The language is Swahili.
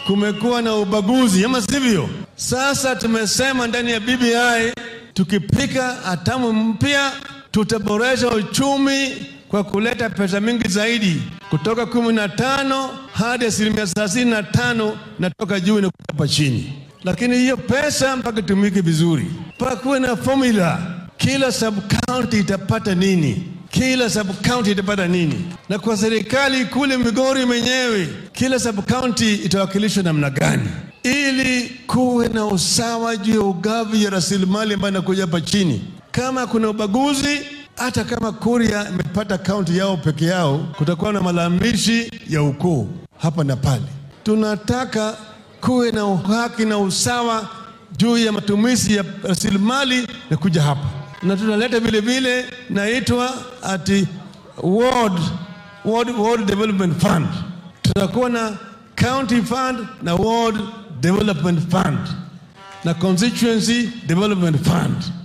kumekuwa na ubaguzi, ama sivyo? Sasa tumesema ndani ya BBI tukipika hatamu mpya tutaboresha uchumi kwa kuleta pesa mingi zaidi kutoka kumi na tano hadi asilimia thelathini na tano natoka juu na hapa chini, lakini hiyo pesa mpaka itumike vizuri, mpaka kuwe na formula, kila sub county itapata nini kila sub county itapata nini, na kwa serikali kule Migori mwenyewe kila sub county itawakilishwa namna gani, ili kuwe na usawa juu ya ugavi ya rasilimali ambayo inakuja hapa chini. Kama kuna ubaguzi, hata kama Kuria imepata kaunti yao peke yao, kutakuwa na malalamishi ya ukoo hapa na pale. Tunataka kuwe na uhaki na usawa juu ya matumizi ya rasilimali na kuja hapa na tunaleta vile vile naitwa ati ward, ward, ward development fund. Tutakuwa na county fund na ward development fund na constituency development fund.